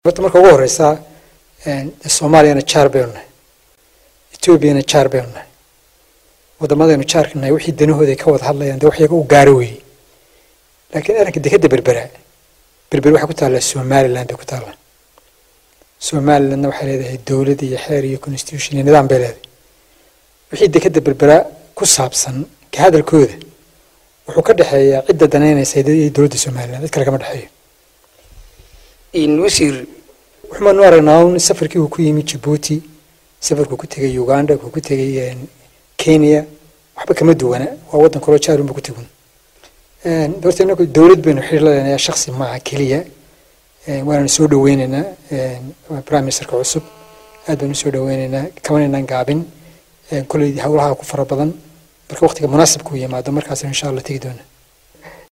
horta marka ugu horeysa soomaaliyana jaar baynu nahay etoobiyana jaar baynu nahay waddamadaynu jaarka nahay wixii danahooda ay ka wada hadlayaan dee wax iyaga u gaaro weeye laakiin arrinka dekadda berbera berber waxay ku taallaa somaliland bay ku taallaa somalilandna waxay leedahay dowlad iyo xeer iyo constitution iyo nidaam bay leedahay wixii dekadda berbera ku saabsan ka hadalkooda wuxuu ka dhexeeyaa cidda danaynaysa iyo dowladda somaliland cid kale kama dhexeeyo wasiir waxaanu aragnaa un safarkii uu ku yimi jabuuti safarkuu ku tegay uganda kuu ku tegay kenya waxba kama duwana waa waddan kaloo jaarunba ku tegun horta inagu dowlad baynu xiriir la leenayaa shaksi maaha keliya waananu soo dhaweyneynaa prime ministerka cusub aad baynu soo dhaweyneynaa kamanaynaan gaabin kolley howlaha ku fara badan marka waqtiga munaasibka u yimaado markaasnu insha allah tegi doona